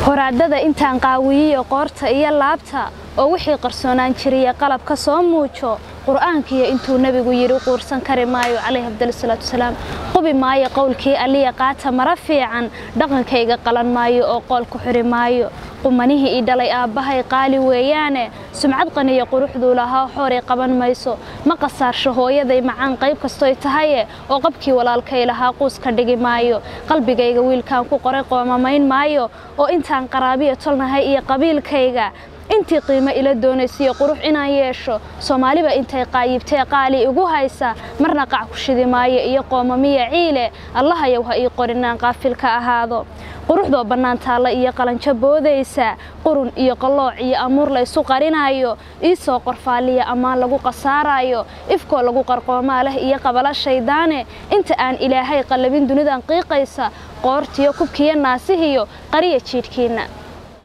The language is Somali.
horaadada intaan qaawiyiyo qoorta iyo laabta oo wixii qarsoonaan jiriya qalabka soo muujo qur'aankiiyo intuu nebigu yidhi quursan kari maayo calayhi afdalisalaatu wasalaam qubi maayo qowlkii alliya qaata mara fiican dhaqankayga qalan maayo oo qool ku xiri maayo qumanihii ii dhalay aabbahay qaali weeyaane sumcad qaniyo quruxduu lahaa xooray qaban mayso ma qasaarsho hooyaday macaan qayb kastoy tahaye oo qabkii walaalkay lahaa quus ka dhigi maayo qalbigayga wiilkaan ku qoray qoomamayn maayo oo intaan qaraabiya tolnahay iyo qabiilkayga intii qiimo ila doonaysiyo qurux inaan yeesho soomaaliba intay qaayibtee qaali igu haysa marna qac ku shidi maayo iyo qoomamiya ciile allahayow ha ii qorinaan qaafil ka ahaado quruxdoo bannaan taalla iyo qalanjo boodaysa qurun iyo qallooc iyo amuur laysu qarinayo ii soo qorfaaliya ammaan lagu qasaarayo ifkoo lagu qarqoomaa leh iyo qabala shaydaane inta aan ilaahay qallabin dunidan qiiqaysa qoortiyo kubkiyo naasihiyo qariya jiidhkiinna